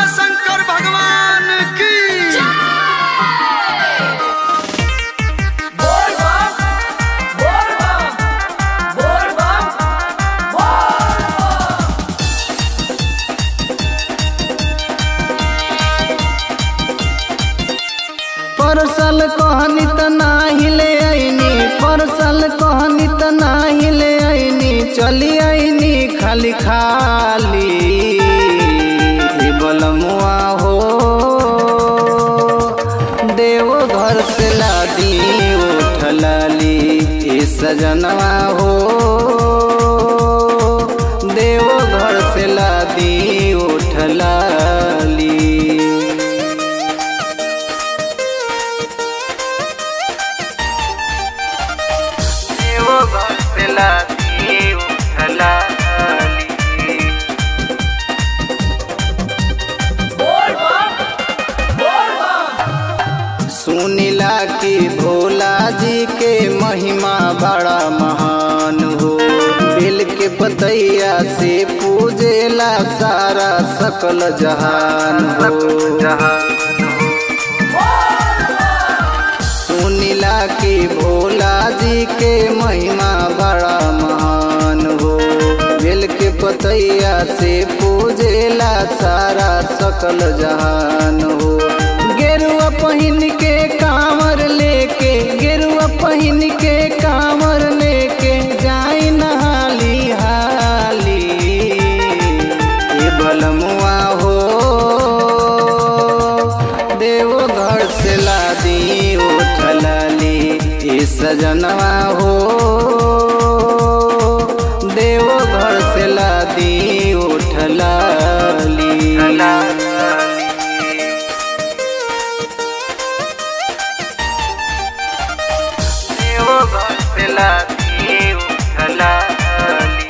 शंकर भगवान की बोल बम बोल बम बोल बम बोल परसल कहनी त नाही ले आईनी परसल कहनी त नाही ले आईनी चली आईनी खाली खाली हे बलमुआ हो देव घर से लादी उठलाली ए सजनवा हो देव घर से लादी उठलाली देवो भक्तला देव उठलाली बोल बम बोल बम सुनिला कि भोला जी के महिमा बड़ा महान हो बिल के पतैया से पूजेला सारा सकल जहान हो सुनिला कि भोला जी के महिमा बड़ा महान हो बिल के पतैया से पूजेला सारा सकल जहान हो गेरुआ पहिन के कांवर लेके गेरुआ पहिन के कांवर लेके जाई नहाली हाली ये बलमुआ हो देव घर से लादी उठलाली ये सजनवा हो देव घर से लादी उठलाली देव घर से लादी उठलाली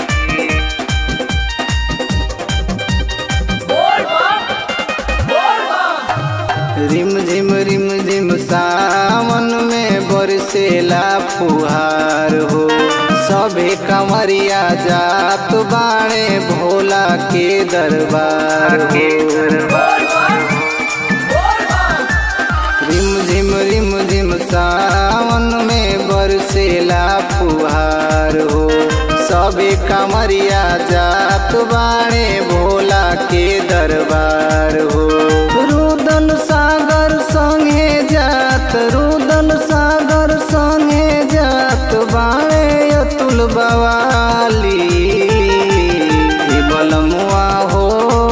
बोल बम बोल बम रिम झिम रिम झिम सावन में बरसेला फुहार हो सभे कमरिया जात बाणे भोला के दरबार के बोल बम बोल बम रिम झिम रिम झिम सावन में बरसेला फुहार हो सभे कमरिया जात बाणे भोला के दरबार हो रुदल सागर संगे जात रुदल सागर संगे जात बाणे अतुल बवाली हे बलमुआ हो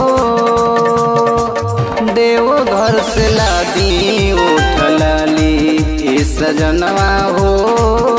देव घर से लादी उठलाली ए सजनवा हो